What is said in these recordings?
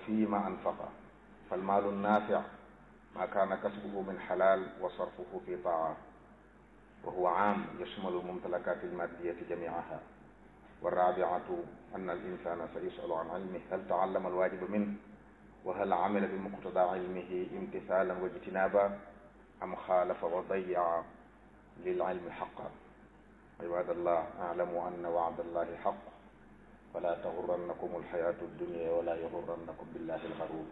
فيما أنفق فالمال النافع ما كان كسبه من حلال وصرفه في طاعة وهو عام يشمل الممتلكات المادية جميعها والرابعة أن الإنسان سيسأل عن علمه هل تعلم الواجب منه وهل عمل بمقتضى علمه امتثالا واجتنابا أم خالف وضيع للعلم حقا عباد الله اعلموا أن وعد الله حق فلا تغرنكم الحياة الدنيا ولا يغرنكم بالله الغرور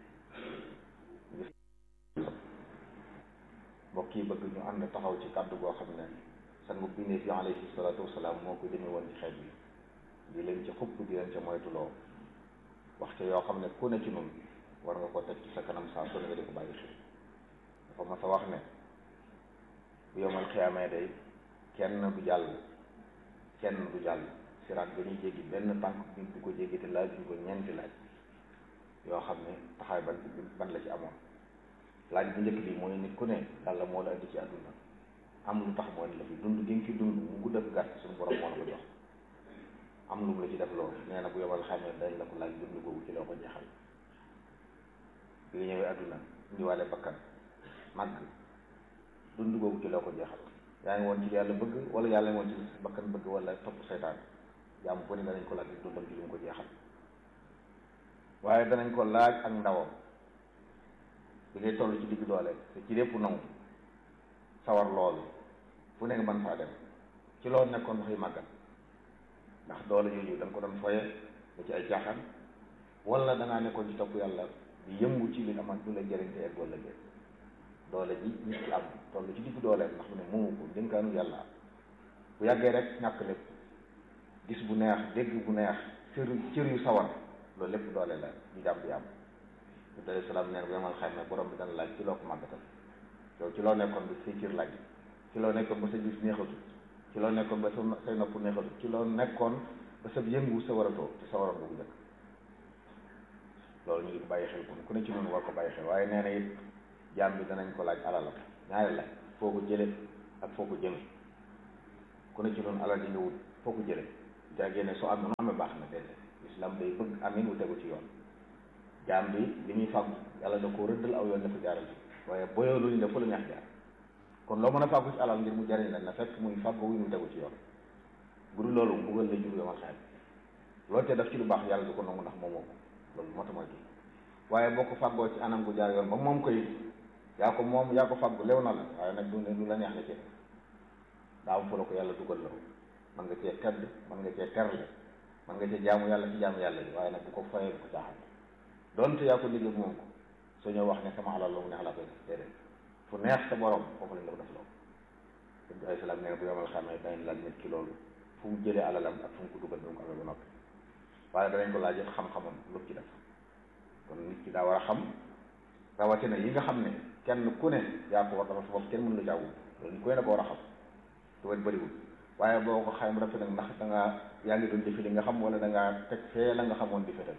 mbokk yi bëgg ñu ànd taxaw ci kàddu goo xam ne sangu bindee fi alayhi salaatu wasalaam moo ko jëme woon ci xeet bi di leen ci xupp di leen ca moytuloo wax ca yoo xam ne ku ne ci nun war nga ko teg ci sa kanam saa su ne nga di ko bàyyi xel dafa mas a wax ne bu yomal xiyaamee day kenn du jàll kenn du jàll siraat ba ñuy jéggi benn tànk bi du ko jéggi te laaj duñ ko ñeenti laaj yoo xam ne taxaay ban ban la ci amoon laaj bu njëkk bi mooy nit ku ne yàlla moo la indi ci àdduna am lu tax moo indi la fi dund gi nga fi dund mu gudd ak gàtt suñu borom moo la ko jox am lu mu la ci def loolu nee na bu yomal xamee dañ la ko laaj dund googu ci loo ko jeexal bi nga ñëwee àdduna indiwaale bakkan màgg dund googu ci loo ko jeexal yaa ngi woon ci yàlla bëgg wala yàlla ngi woon ci bakkan bëgg wala topp seytaan jaamu ko ni danañ ko laaj dundam ci lu mu ko jeexal waaye danañ ko laaj ak ndawam bi ngay toll ci digg doole te ci lépp nangu sawar loolu fu ne nga mën faa dem ci loolu nekkoon dafay màggal ndax doole yooyu da nga ko doon foye ba ci ay caaxaan wala da ngaa nekkoon ci topp yàlla di yëngu ci li amal du la jëriñ te egg wala jëriñ doole ji nit ki am toll ci digg doole ndax mu ne moomu ko dénkaanu yàlla bu yàggee rek ñàkk lépp gis bu neex dégg bu neex cër cër yu sawar loolu lépp doole la ñu jàmm di am ñu alayhi salaam neen bu yemal xam ne borom bi dana laaj ci loo ko màggatal yow ci loo nekkoon ba say cër laaj ci loo nekkoon ba sa gis neexatu ci loo nekkoon ba sa say nopp neexatu ci loo nekkoon ba sa yëngu sa waratoo te sa waroon boobu njëkk loolu ñu ngi ko bàyyi xel kon ku ne ci noonu war ko bàyyi xel waaye nee na it jaam bi danañ ko laaj alalam ñaari laaj foo ko jële ak foo ko jëme ku ne ci noonu alal di nga wut foo ko jële jàggee ne soo am nu amee baax na déedéet islam day bëgg amin wu tegu ci yoon jaam bi li ñuy fàggu yàlla da ko rëddal aw yoon dafa jaaral ci waaye boyoo luñu la fa la neex jaar kon loo mën a fàggu ci alal ngir mu jariñ la na fekk muy fàggu wu mu tegu ci yoon bu dul loolu mbugal la jur yomal xaaj loolu te daf ci lu baax yàlla du ko nangu ndax moom moo ko loolu moo tax mooy kii waaye boo ko fàggoo ci anam gu jaar yoon ba moom koy yaa ko moom yaa ko fàggu lew na la waaye nag du ne lu la neex la ci daa am fa la ko yàlla dugal la mën nga cee tedd mën nga cee terle mën nga cee jaamu yàlla ci jaamu yàlla yi waaye nag bu ko fayee bu ko caaxaan donte yaa ko liggéey moom ko soo ñëw wax ne sama alal la mu neex laa koy def déedéet fu neex sa borom foofu lañ la ko def loolu sëñ bi alayhi salaam nee na bu yomal xamee dañ laaj nit ki loolu fu mu jëlee alalam ak fu mu ko dugal bi mu ko amee ba noppi waaye danañ ko laaj xam-xamam lu ci def kon nit ki daa war a xam rawatina yi nga xam ne kenn ku ne yaa ko war dafa sa bopp kenn mënu la jaawu loolu ñu koy na ko war a xam te wet bëriwul waaye boo ko xayma rafet nag ndax da ngaa yaa ngi doon jëfe li nga xam wala da ngaa teg fee la nga xamoon di fetal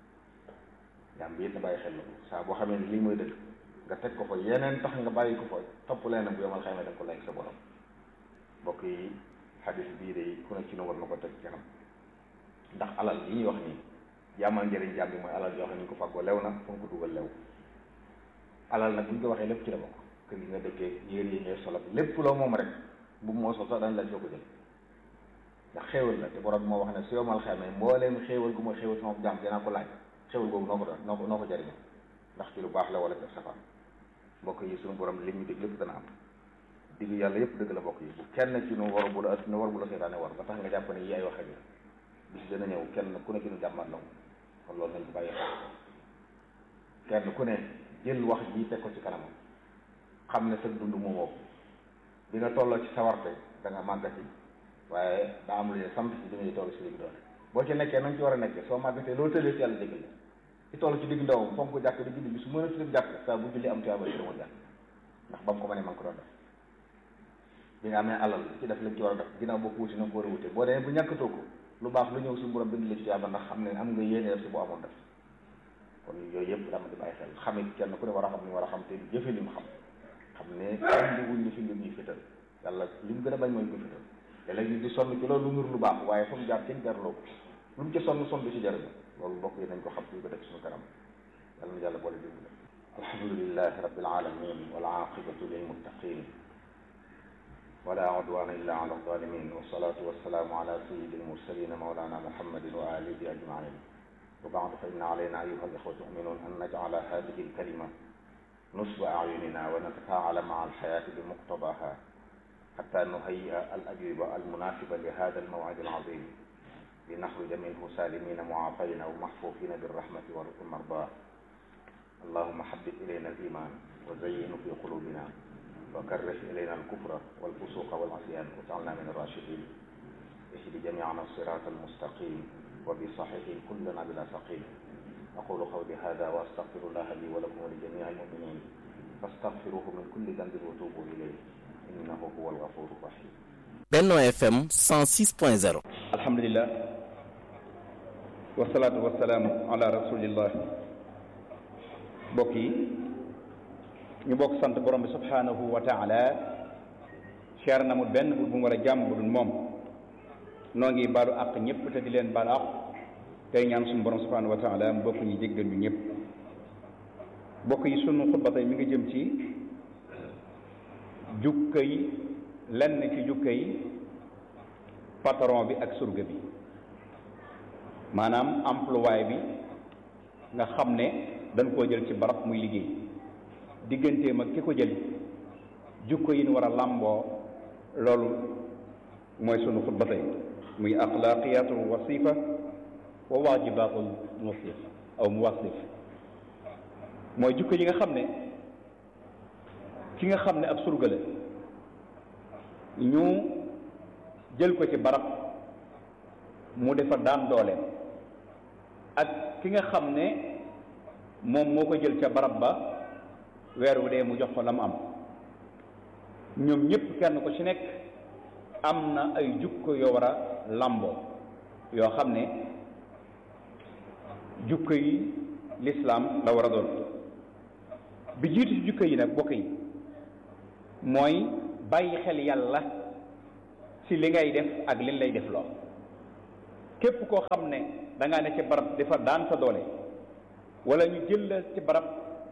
jaam bi it na bàyyi xel la saa boo xamee ne lii mooy dëgg nga teg ko fa yeneen tax nga bàyyi ko fa topp leen bu yomal xayma da nga ko lay sa borom mbokk yi xadis bii de ku ne ci nu war na ko teg kanam ndax alal yi ñuy wax nii jaamal njëriñ jaam bi mooy alal yoo xam ne ñu ko fàggoo lew na fu nga ko dugal lew alal nag bu ñu ko waxee lépp ci la bokk kër gi nga dëkkee yére yi ngay solal lépp loo moom rek bu moo sol sax dañ la soo ko jël ndax xéewal la te borom moo wax ne su yomal xamee mbooleem xéewal gu ma xéewal sama jaam dinaa ko laaj xéewal googu noo ko doon noo ko noo ko jëriñoo ndax ci lu baax la wala ci safaan mbokk yi suñu borom li ñu dig lépp dana am digg yàlla yëpp dëgg la mbokk yi bu kenn ci nu war bu la nu war bu la seetaane war ba tax nga jàpp ne yi ay waxe la bis dana ñëw kenn ku ne ci nu jàmmat la kon loolu nañ ci bàyyi xel kenn ku ne jël wax ji teg ko ci kanamam xam ne sa dund moomoo bi nga tolloo ci sawarte da nga màggati waaye daa am lu ne sant ci bi ngay toll ci digg doole boo ci nekkee nañ ci war a nekkee soo màggatee loolu tëlee ci yàlla jégal la ci toll ci digg ndawam fonk ko jàkk di julli bi su mën a tudd jàkk saa bu julli am tuyaaba ci dama jàkk ndax ba mu ko mënee man ko doon def bi nga amee alal ci def lañ ci war a def ginnaaw boo ko wuti na ko war a wute boo demee bu ñàkkatoo ko lu baax lu ñëw suñu borom bind la ci tuyaaba ndax xam ne am nga yéene def si boo amoon def kon yooyu yëpp dama di bàyyi xel xamit kenn ku ne war a xam ni war a xam te jëfe li mu xam xam ne andi wuñ ni fi lu ñuy fétal yàlla li mu gën a bañ mooy ñu ko fétal te léegi ñu di sonn ci loolu lu nur lu baax waaye fa mu jaar kenn jarloo ko lu mu ci sonn sonn du ci jariñu loolu mbokk yi nañ ko xam ñu ko def suñu kanam yàlla na yàlla boole dimbale alhamdulilahi rabbil alamin wal aqibatu lil muttaqin ولا عدوان إلا على الظالمين والصلاة والسلام على سيد المرسلين مولانا محمد وآله أجمعين وبعد فإن علينا أيها الإخوة المؤمنون أن نجعل هذه الكلمة نصب أعيننا ونتفاعل مع الحياة بمقتضاها حتى نهيئ الأجوبة المناسبة لهذا الموعد العظيم لنخرج منه سالمين معافين ومحفوفين بالرحمة والمرضاة اللهم حبب إلينا الإيمان وزينه في قلوبنا وكره إلينا الكفر والفسوق والعصيان واجعلنا من الراشدين اهد جميعنا الصراط المستقيم وبصحيح كلنا بلا سقيم أقول قولي هذا وأستغفر الله لي ولكم ولجميع المؤمنين فاستغفروه من كل ذنب وتوبوا إليه إنه هو الغفور الرحيم Benno FM 106.0 alhamdulillah wasalaatu wasalaamu ala rasulillah mbokk yi ñu bokk sant borom bi subhanahu wa taala cher na mu benn bu mu war a jàmm bu dul moom noo ngi baalu àq ñëpp te di leen baalu àq tey ñaan suñu borom subhanahu wa taala mu bokk ñu jéggal ñu ñëpp mbokk yi sunu xutba tey mi ngi jëm ci jukka yi lenn ci jukka yi patron bi ak surga bi maanaam employé bi nga xam ne dañ koo jël ci barab muy liggéey digganteem ak ki ko jël jukko yi ñu war a làmboo loolu mooy sunu xutba tey muy axlaaqiyatul wasifa wa waajibatul musif aw muwasif mooy jukko yi nga xam ne ki nga xam ne ab surga la ñu jël ko ci barab mu defa daan dooleem ak ki nga xam ne moom moo ko jël ca barab ba weer wu dee mu jox ko la mu am ñoom ñëpp kenn ko ci nekk am na ay jukko yoo war a làmboo yoo xam ne jukko yi lislaam la war a doon bi jiitu ci jukko yi nag bokk yi mooy bàyyi xel yàlla ci li ngay def ak liñ lay def loo képp koo xam ne da ngaa ne ci barab dafa daan sa doole wala ñu jël la ci barab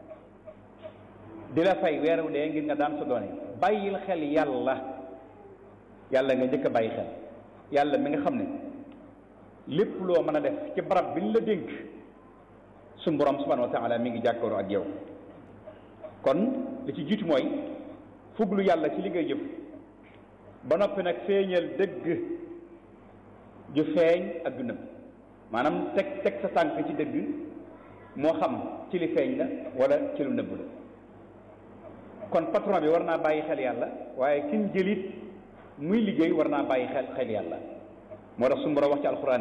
di la fay weeru dee ngir nga daan sa doole bàyyil xel yàlla yàlla nga njëkk a bàyyi xel yàlla mi nga xam ne lépp loo mën a def ci barab bi ñu la dénk suñu borom subhanahu wa taala mi ngi jàkkaaroo ak yow kon li ci jiitu mooy fuglu yàlla ci li ngay jëf ba noppi nag feeñal dëgg ju feeñ ak ju nëbb maanaam teg teg sa tànk ci dëgg moo xam ci li feeñ la wala ci lu nëbb la kon patron bi war naa bàyyi xel yàlla waaye kin jëlit muy liggéey war naa bàyyi xel xel yàlla moo tax suñu borom wax ci alxuraan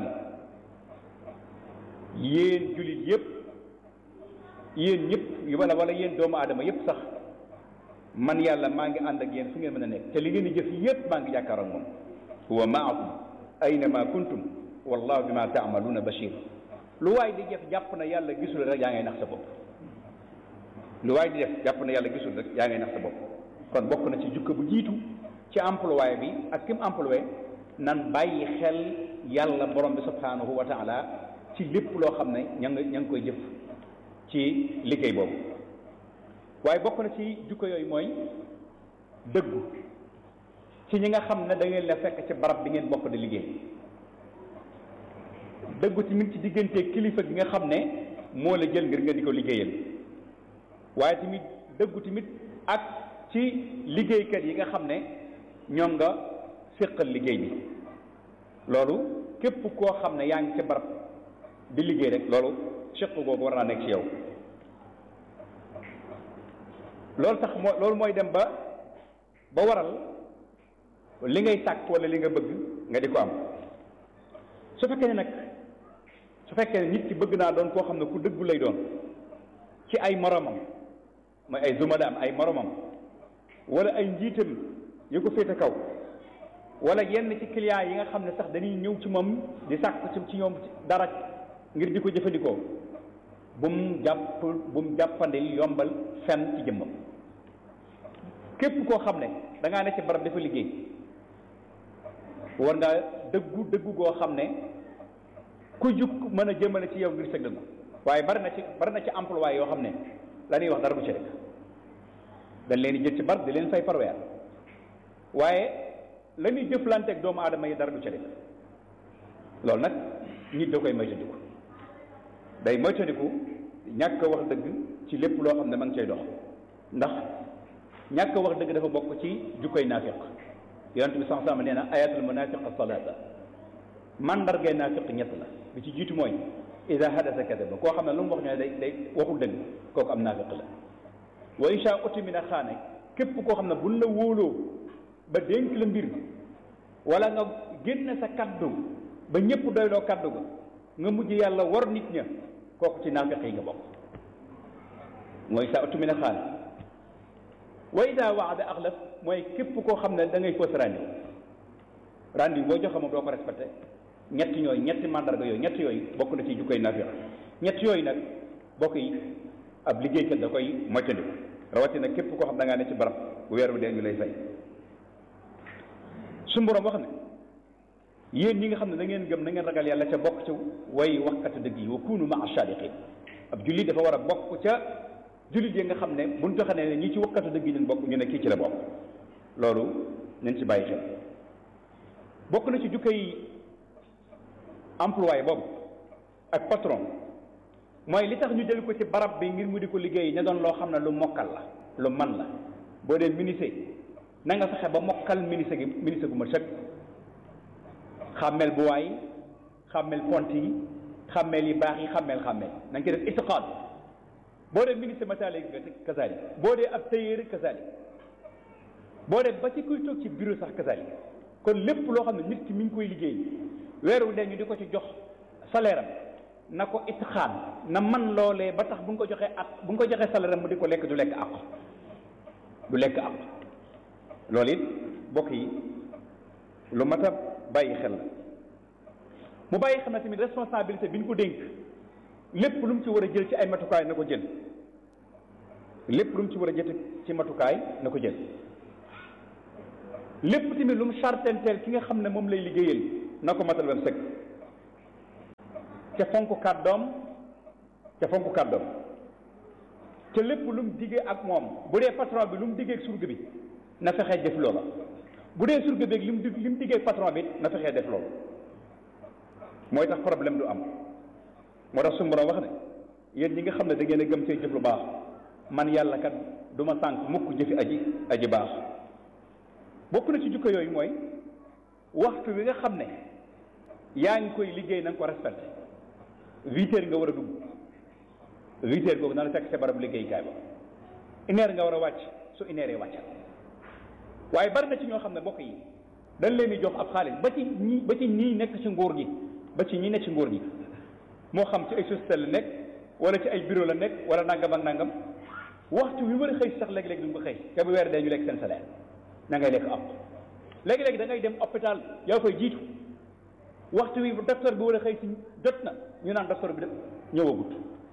yi yéen jullit yépp yéen ñëpp wala wala yéen doomu aadama yépp sax man yàlla maa ngi ànd ak yéen fu ngeen mën a nekk te li ngeen di jëf yépp maa ngi jàkkaar ak moom huwa maakum aynama kuntum wallahu bima taamaluuna bashir lu waay di def jàpp na yàlla gisul rek yaa ngay nax sa bopp lu waay di def jàpp na yàlla gisul rek yaa ngay nax sa bopp kon bokk na ci jukka bu jiitu ci employé bi ak kim employé nan bàyyi xel yàlla borom bi subhanahu wa taala ci lépp loo xam ne ña nga ña ngi koy jëf ci liggéey boobu waaye bokk na ci jukko yooyu mooy dëggu ci ñi nga xam ne da ngeen la fekk ci barab bi ngeen bokk di liggéey dëggu tamit ci diggante kilifa gi nga xam ne moo la jël ngir nga di ko liggéeyal waaye tamit dëggu tamit ak ci liggéeykat yi nga xam ne ñoom nga séqal liggéey bi loolu képp koo xam ne yaa ngi ci barab di liggéey rek loolu séq googu war naa nekk ci yow loolu tax moo loolu mooy dem ba ba waral li ngay sàkk wala li nga bëgg nga di ko am su fekkee ne nag su fekkee ne nit ki bëgg naa doon koo xam ne ku dëggu lay doon ci ay moromam mooy ay zumadaam ay moromam wala ay njiitam yu ko féete kaw wala yenn ci client yi nga xam ne sax dañuy ñëw ci moom di sàkk ci ci ñoom dara ngir di ko jëfandikoo bu mu jàpp bu mu jàppandil yombal fenn ci jëmmam képp koo xam ne da ngaa ne ci barab dafa liggéey war ngaa dëggu dëggu goo xam ne ku jug mën a jëmale ci yow ngir sëg dëggu waaye bari na ci bari na ci emploi yoo xam ne la ñuy wax dara du ci rek dañ leen di jël ci bar di leen fay par weer waaye la ñuy jëflanteeg doomu aadama yi dara du ci rek loolu nag nit da koy moytandiku day moytandiku ñàkk a wax dëgg ci lépp loo xam ne ma ngi cay dox ndax ñàkk a wax dëgg dafa bokk ci jukkoy naafiq yonent bi sax sama nee na ayatul munafiq salaata mandargay naafiq ñett la bi ci jiitu mooy ida hadasa kadaba koo xam ne lu mu wax ñoo day day waxul dëgg kooku am naafiq la wa insha utimina xaane képp koo xam ne buñ la wóoloo ba dénk la mbir wala nga génn sa kaddu ba ñëpp doyloo kaddu ga nga mujj yàlla war nit ña kooku ci naafiq yi nga bokk mooy sa utimina xaane wa ida waada axlaf mooy képp koo xam ne da ngay fausse rendez-vous rendez-vous boo joxe moom doo ko respecté ñett ñooyu ñetti mandarga yooyu ñett yooyu bokk na ci jukkoy naafiq ñett yooyu nag bokk yi ab liggéeykat da koy moytandiku rawatina képp koo xam da ngaa ne ci barab bu weer bi dee ñu lay fay suñu borom wax ne yéen ñi nga xam ne da ngeen gëm na ngeen ragal yàlla ca bokk ca way waxkat dëgg yi wa kunu maa sadiqin ab jullit dafa war a bokk ca jullit yi nga xam ne buñ joxe ne ñi ci waxkatu dëgg yi leen bokk ñu ne kii ci la bokk loolu nañ ci bàyyi xel bokk na ci jukkay employé boobu ak patron mooy li tax ñu jël ko ci barab bi ngir mu di ko liggéey ne doon loo xam ne lu mokkal la lu man la boo dee ministre na nga fexe ba mokkal ministre gi ministre gu ma sëkk xàmmeel bu waay xàmmeel pont yi xàmmeel yi baax yi xàmmeel xàmmeel na nga ci def itiqaad boo dee ministre matali kasali boo dee ab tailleur kasali boo dee ba ci kuy toog ci bureau sax kasali kon lépp loo xam ne nit ki mi ngi koy liggéey weeru dee ñu di ko ci jox salaire am na ko itxaan na man loolee ba tax bu ñu ko joxee at bu ñu ko joxee salaire am mu di ko lekk du lekk àq du lekk àq loolu it bokk yi lu mat a bàyyi xel la mu bàyyi xel na tamit responsabilité bi ñu ko dénk lépp lu mu ci war a jël ci ay matukaay na ko jël lépp lu mu ci war a jël ci matukaay na ko jël lépp tamit lu mu sartenteel ki nga xam ne moom lay liggéeyal na ko matal ba mu sëkk ca fonk kàddoom ca fonk kàddoom ca lépp lu mu diggee ak moom bu dee patron bi lu mu diggee ak surga bi na fexee def loola bu dee surga bi li mu dig li mu diggee ak patron bi na fexee def loolu mooy tax problème du am moo tax suñu borom wax ne yéen ñi nga xam ne da ngeen a gëm cee jëf lu baax man yàlla kat du ma sànq mukk jëfi aji aji baax bokk na ci jukko yooyu mooy waxtu wi nga xam ne yaa ngi koy liggéey na nga ko respecté huit heures nga war a dugg huit heures googu na la fekk sa barab liggéeykaay ba une heure nga war a wàcc su une heure wàcc waaye bari na ci ñoo xam ne bokk yi dañ leen di jox ab xaalis ba ci ñi ba ci ñii nekk ci nguur gi ba ci ñi nekk ci nguur gi moo xam ci ay société la nekk wala ci ay bureau la nekk wala nangam ak nangam waxtu wi war a xëy sax léegi-léegi du nga ko xëy te bu weer dee ñu lekk seen salaire na ngay lekk am léegi-léegi da ngay dem hôpital yaa koy jiitu waxtu wi docteur bi war a xëy si jot na ñu naan docteur bi de ñëwagut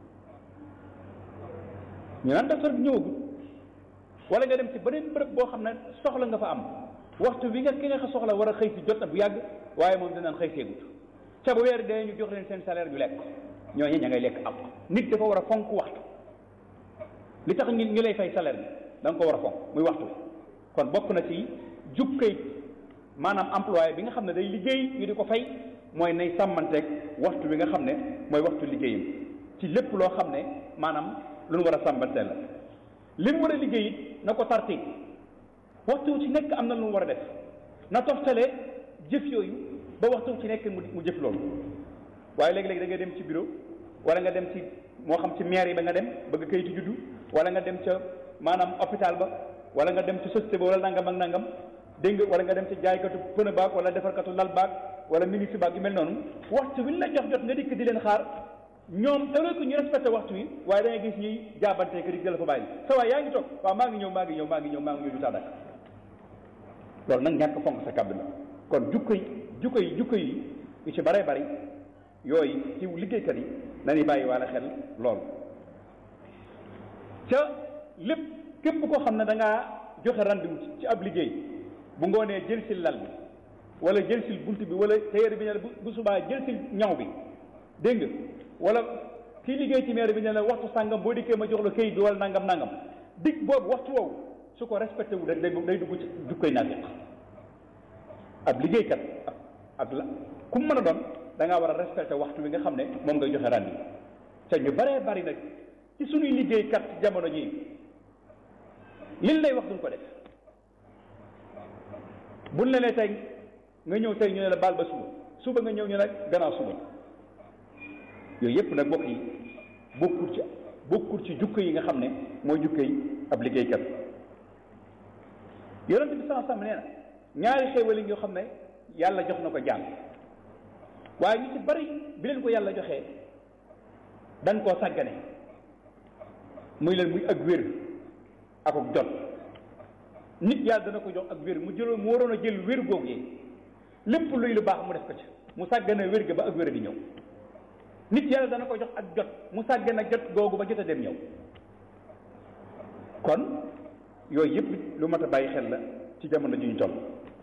ñu naan docteur bi ñëwagut wala nga dem ci beneen bërëb boo xam ne soxla nga fa am waxtu wi nga ki nga soxla war a xëy si jot na bu yàgg waaye moom dinaan xëy seegut ca bu weer dee ñu jox leen seen salaire ñu lekk ñooñu ña ngay lekk am nit dafa war a fonk waxtu li tax ñu ñu lay fay salaire bi da nga ko war a fonk muy waxtu kon bokk na ci jukkay maanaam employé bi nga xam ne day liggéey ñu di ko fay mooy nay sàmmanteeg waxtu bi nga xam ne mooy waxtu liggéeyam ci lépp loo xam ne maanaam lu nu war a sàmmanteel la li mu war a liggéey it na ko tarti waxtu ci nekk am na lu mu war a def na toftale jëf yooyu ba waxtu ci nekk mu jëf loolu waaye léegi-léegi da ngay dem ci bureau wala nga dem ci moo xam ci maire yi ba nga dem bëgg kayitu juddu wala nga dem ca maanaam hôpital ba wala nga dem ci société ba wala nangam ak nangam dégg nga wala nga dem ci jaaykatu pneu baag wala defarkatu lal baag wala ministre baag yu mel noonu waxtu wi ñu la jox jot nga dikk di leen xaar ñoom tawee ko ñu respecté waxtu wi waaye da ngay gis ñuy jaabante que di jël fa bàyyi sa waay yaa ngi toog waaw maa ngi ñëw maa ngi ñëw maa ngi ñëw maa ngi ñëw du tax dak loolu nag ñàkk fonk sa kàddu la kon jukko yi jukko yi jukko yi yu ci bare bari yooyu ci liggéeykat yi nañuy bàyyi wala xel loolu ca lépp képp koo xam ne da ngaa joxe rendez-vous ci ab liggéey bu ngoonee jël si lal bi wala jël si bunt bi wala téere bi ne bu subaa jël si ñaw bi dégg nga wala kii liggéey ci maire bi ne la waxtu sàngam boo dikkee ma jox la këyit bi wala nangam nangam dig boobu waxtu woowu su ko respecté wu rek day day dugg ci jukkoy naafiq ab liggéeykat ak ak la ku mu mën a doon da ngaa war a respecté waxtu wi nga xam ne moom ngay joxe rendi te ñu baree bari nag ci suñuy liggéeykat ci jamono jii liñ lay wax duñ ko def buñ la nee tey nga ñëw tey ñu ne la baal ba suba suba nga ñëw ñu ne gannaaw suba yooyu yëpp nag bokk yi bokkul ci bokkul ci jukko yi nga xam ne mooy jukko yi ab liggéeykat yonent bi sama sam nee na ñaari xéewal yi nga xam ne yàlla jox na ko jàmm waaye ñu ci bari bi leen ko yàlla joxee dañ koo sàggane muy leen muy ak wér ak ak jot nit yàlla dana ko jox ak wér mu jëloon mu waroon a jël wér googu yi lépp luy lu baax mu def ko ci mu sàggane wér ga ba ak wér di ñëw nit yàlla dana ko jox ak jot mu sàggane jot googu ba jot a dem ñëw kon yooyu yëpp lu mat a bàyyi xel la ci jamono ji ñu toll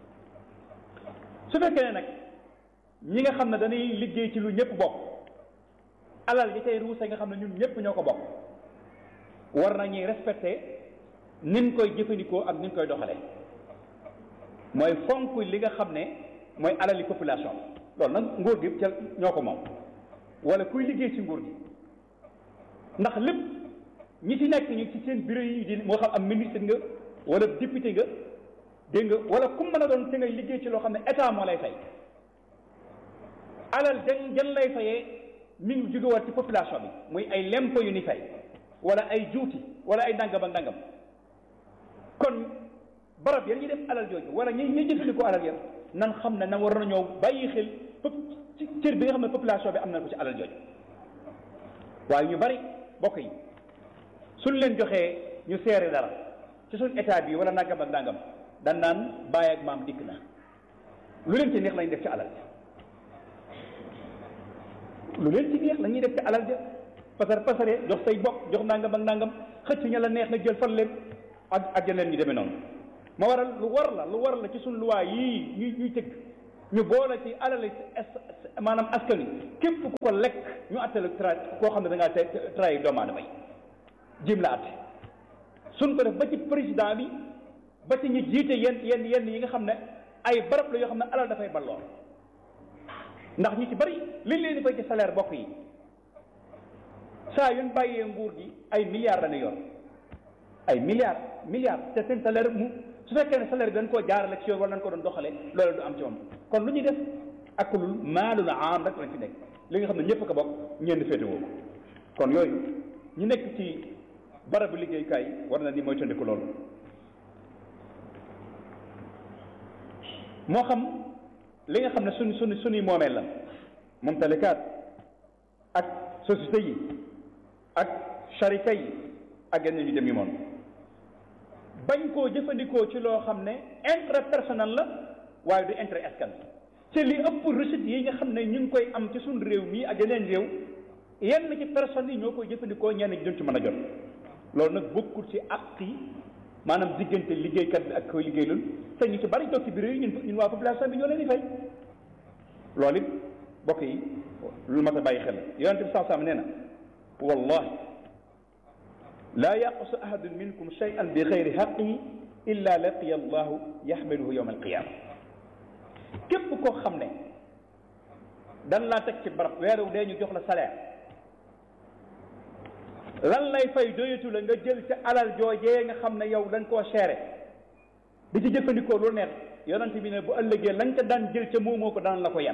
su fekkee ne nag ñi nga xam ne dañuy liggéey ci lu ñëpp bokk alal yi tey ruuse nga xam ne ñun ñëpp ñoo ko bokk war nañuy respecté nin koy jëfandikoo ak nin koy doxale mooy fonk li nga xam ne mooy alali population loolu nag nguur gi ca ñoo ko moom wala kuy liggéey ci nguur gi ndax lépp ñi ci nekk ñu ci seen bureau yi di moo xam am ministre nga wala député nga dégg nga wala ku mën a doon te ngay liggéey ci loo xam ne état moo lay fay alal jan jan lay fayee mi ngi jógewaat ci population bi muy ay lempo yu ni fay wala ay juuti wala ay ndàngam ak ndàngam kon barab yan ñuy def alal jooju wala ñi ñuy jëfandikoo alal yan nan xam ne na war na ñëw bàyyi xel ci cër bi nga xam ne population bi am na ko ci alal jooju waaye ñu bari bokk yi suñ leen joxee ñu seere dara ci suñ état bi wala nangam ak nangam dan naan bàyyi ak maam dikk na lu leen ci neex lañ def ci alal ja lu leen ci neex la ñuy def ci alal ja pasar pasare jox say bokk jox nangam ak nangam xëcc ña la neex nga jël fan leen ak ak yeneen ñu demee noonu ma waral lu war la lu war la ci suñ luwaa yii ñuy ñuy tëgg ñu boole ci alal maanaam askan wi képp ku ko lekk ñu attale tra koo xam ne da ngaa te trahi doomu aadama yi jim la atte suñ ko def ba ci président bi ba ci ñi jiite yenn yenn yenn yi nga xam ne ay barab la yoo xam ne alal dafay balloo ndax ñi ci bari liñ leen di fay ci salaire bokk yi saa yuñ bàyyee nguur gi ay milliards la ne yor ay milliards milliards te seen salaire mu su fekkee ne salaire bi dañ koo jaarale ci yoon wala dañ ko doon doxale loolu du am ci moom kon lu ñuy def ak lu maalul am rek lañ fi nekk li nga xam ne ñëpp ko bokk ñenn féetewoo ko kon yooyu ñu nekk ci barabu liggéeykaay war na ni mooy tëndiku loolu moo xam li nga xam ne suñ suñ suñuy moomeel la moom talikaat ak société yi ak sharika yi ak yenn ñu dem yi moom bañ koo jëfandikoo ci loo xam ne intérêt personnel la waaye du intérêt askan ci li ëpp recette yi nga xam ne ñu ngi koy am ci suñ réew mii ak yeneen réew yenn ci personnes yi ñoo koy jëfandikoo ñenn ñi duñ ci mën a jot loolu nag bokkul ci àq yi maanaam diggante liggéeykat bi ak koy liggéeylul te ñu ci bari toog ci bureau yi ñun ñun waa population bi ñoo leen di fay loolu it bokk yi lu mat a bàyyi xel yonente bi saasam nee na wallahi laa yaqusu ahadun minkum shay'an bi xayri xaqihi illa laqiya allahu yaxmiluhu yowma alqiyama képp koo xam ne dan laa teg ci barab weeru dee ñu jox la salaire lan lay fay doyatu la nga jël ca alal joojee nga xam ne yow dañ koo seere di ci jëfandikoo lu neex yonent bi ne bu ëllëgee lañ ca daan jël ca moomoo ko daan la ko yan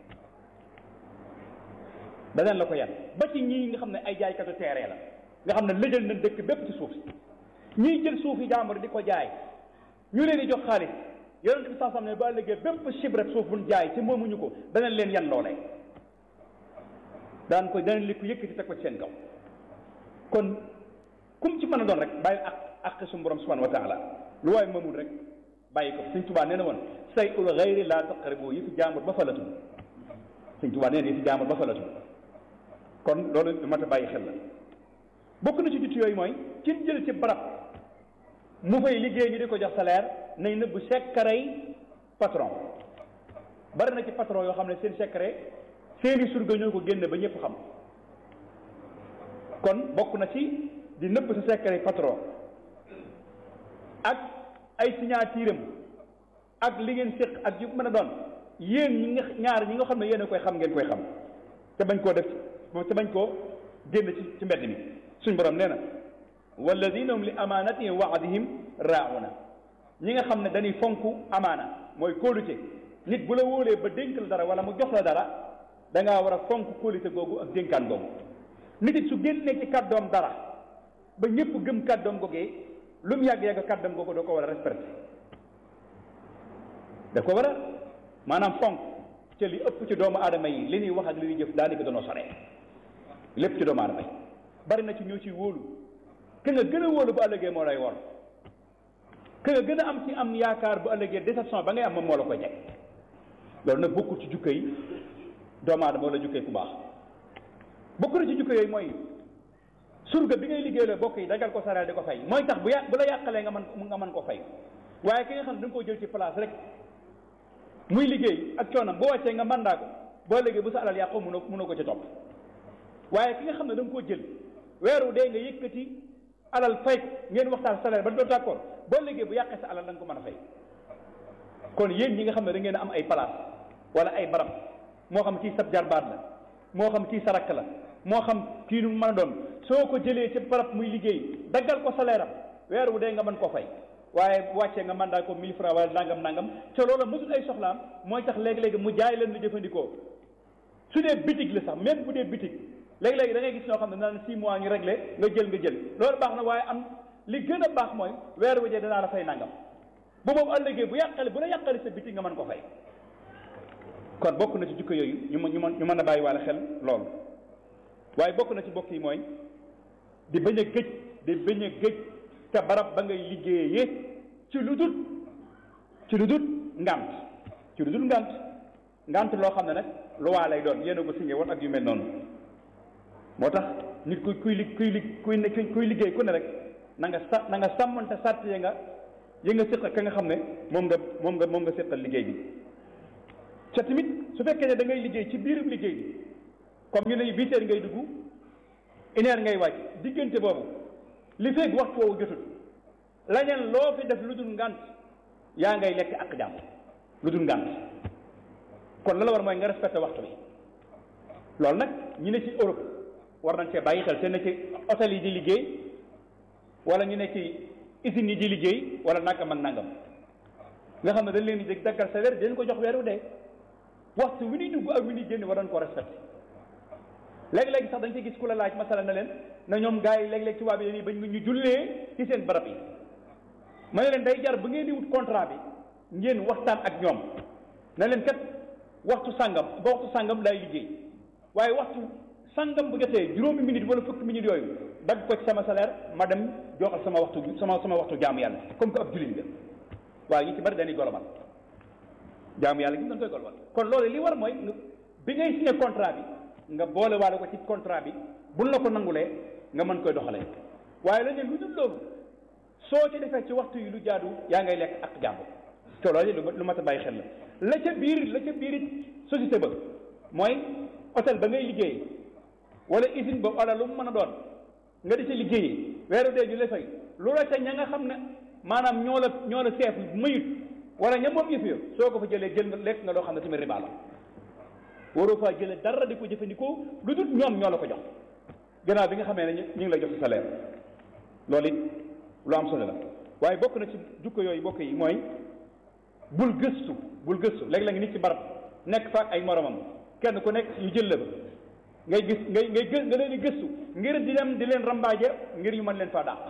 daneen la ko yan ba ci ñii nga xam ne ay jaaykatu teere la nga xam ne lëjal nañ dëkk bépp ci suuf si ñiy jël suuf yi jàmbur di ko jaay ñu leen di jox xaalis yonent bi sansam ne bu ëllëgee bépp chibre suuf buñ jaay ci moomuñu ko daneen leen yan loolee daan ko daneen li ko yëkkati teg ko ci seen kaw kon kum ci mën a doon rek bàyyi ak ak suñu borom subhanahu wa taala lu waaye moomul rek bàyyi ko sëñ tubaa nee na woon say ul xayri laa taqribu yi fi jàmbur ba falatum sëñ tubaa nee na yi fi jàmbur ba falatum kon loolu lu mat a bàyyi xel la bokk na ci jut yooyu mooy kin jël ci barab mu fay liggéey ñu di ko jox salaire nay nëbb secret patron bari na ci patron yoo xam ne seen secret seeni surga ñoo ko génne ba ñëpp xam kon bokk na ci di nëbb sa secret patron ak ay signature am ak li ngeen séq ak yu mën a doon yéen ñi nga ñaar ñi nga xam ne yéen a koy xam ngeen koy xam te bañ koo def te bañ koo génn ci ci mbedd mi suñ borom nee na walladina hum li amanatihim wa ahdihim raa'una ñi nga xam ne dañuy fonk amaana mooy kóolute nit bu la wóolee ba dénk la dara wala mu jox la dara da ngaa war a fonk kóolute googu ak dénkaan googu nit it su génnee ci kàddoom dara ba ñëpp gëm kàddoom googee lu mu yàgg-yàgg kàddoom googu doo ko war a respecté da ko war a maanaam fonk ca li ëpp ci doomu aadama yi li ñuy wax ak li ñuy jëf daanaka danoo soree lépp ci doomu aadama yi bari na ci ñoo ciy wóolu ke nga gën a wóolu bu ëllëgee moo lay wor ke nga gën a am ci am yaakaar bu ëllëgee déception ba ngay am moom moo la koy jeg loolu nag bokkul ci jukka yi doomu aadama wala jukka yi ku baax bokk na ci jukka yooyu mooy surga bi ngay liggéey la bokk yi dagal ko sareel di ko fay mooy tax bu yà bu la yàqalee nga mën nga mën koo fay waaye ki nga xam ne da nga koo jël ci place rek muy liggéey ak coonam boo wàccee nga mandaa ko boo liggéey bu sa alal yàqoo mënoo mënoo ko ci topp waaye ki nga xam ne da nga koo jël weeru dee nga yëkkati alal fay ngeen waxtaan salaire ba doo d'accord boo liggéey bu yàqee sa alal da nga ko mën a fay kon yéen ñi nga xam ne da ngeen a am ay place wala ay barab moo xam kii sab jarbaat la moo xam kii sarak la moo xam kii nu mën a doon soo ko jëlee ci barab muy liggéey daggal ko salaire am weer wu dee nga mën ko fay waaye bu wàccee nga mandat ko 1000 francs wala nangam nangam te loola mësul ay soxlaam mooy tax léegi-léegi mu jaay leen lu jëfandikoo su dee bitig la sax même bu dee bitig léegi-léegi da ngay gis ñoo xam ne naan 6 mois ñu réglé nga jël nga jël loolu baax na waaye am li gën a baax mooy weer wu dee danaa la fay nangam bu boobu ëllëgee bu yàqale bu la yàqale sa bitig nga mën ko fay kon bokk na ci jukko yooyu ñu mën ñu mën ñu mën a bàyyi waale xel loolu waaye bokk na ci bokk yi mooy di bañ a gëj di bañ a gëj te barab ba ngay liggéeyee ci lu dul ci lu dul ngant ci lu dul ngant ngant loo xam ne nag lu waa lay doon yéen a ko signé woon ak yu mel noonu moo tax nit kuy kuy li kuy li kuy ne kuy liggéey ku ne rek na nga sa na nga sàmmante sàtt ya nga yi nga séq ka nga xam ne moom nga moom nga moom nga séqal liggéey bi ca tamit su fekkee ne da ngay liggéey ci biirum liggéey bi comme ñu ne huit heures ngay dugg une heure ngay wàcc diggante boobu li fekk waxtu woowu jotul lañeen loo fi def lu dul ngant yaa ngay lekk ak jàmm lu dul ngant kon la la war mooy nga respecté waxtu bi loolu nag ñu ne ci Europe war nañ cee bàyyi xel te ne ci hôtel yi di liggéey wala ñu ne ci usines yi di liggéey wala nangam ak nangam nga xam ne dañ leen di daggal sa weer dañ ko jox weeru dee waxtu wi ñuy dugg ak wi ñuy génn war nañ ko respecté léeg-léeg sax dañ ci gis ku la laaj masala na leen na ñoom gars yi léeg-léeg tubaab yi dañuy bañ ñu jullee ci seen barab yi ma ne leen day jar bu ngeen di wut contrat bi ngeen waxtaan ak ñoom na leen kat waxtu sàngam ba waxtu sàngam lay liggéey waaye waxtu sàngam bu jotee juróomi minute wala fukki minute yooyu dagg ko ci sama salaire ma dem joxal sama waxtu sama sama waxtu jaamu yàlla comme que ab jullit la waaye ñu ci bari dañuy golomal jaamu yàlla gi dañ koy golomal kon loolu li war mooy bi ngay signé contrat bi nga boole waale ko ci contrat bi buñ la ko nangulee nga mën koy doxalee waaye lañ ne lu dul loolu soo ci defee ci waxtu yi lu jaadu yaa ngay lekk ak jàmm te loolu lu mat a bàyyi xel la la ca biir la ca biir société ba mooy hôtel ba ngay liggéey wala usine ba wala lu mu mën a doon nga di ca liggéeyee weeru dee ñu la fay loola ca ña nga xam ne maanaam ñoo la ñoo la seef mayut wala ña moom yëf yo soo ko fa jëlee jël nga lekk nga loo xam ne tamit riba la waroo faa jëlee dara di ko jëfandikoo lu dul ñoom ñoo la ko jox gannaaw bi nga xamee ne ñu ngi lay jox sa salaire loolu it lu am solo la waaye bokk na ci jukko yooyu bokk yi mooy bul gëstu bul gëstu léeg-léeg nit ci barab nekk fa ay moromam kenn ku nekk ñu jël la ba ngay gis ngay ngay gë nga leen di gëstu ngir di dem di leen rambaaje ngir ñu mën leen faa dàq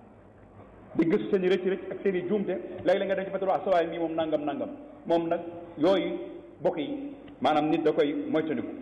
di gëstu seen i rëcc rëcc ak seen i juumte léeg-léeg nga dem ci fa sa waay mii moom nangam nangam moom nag yooyu bokk yi maanaam nit da koy moytandiku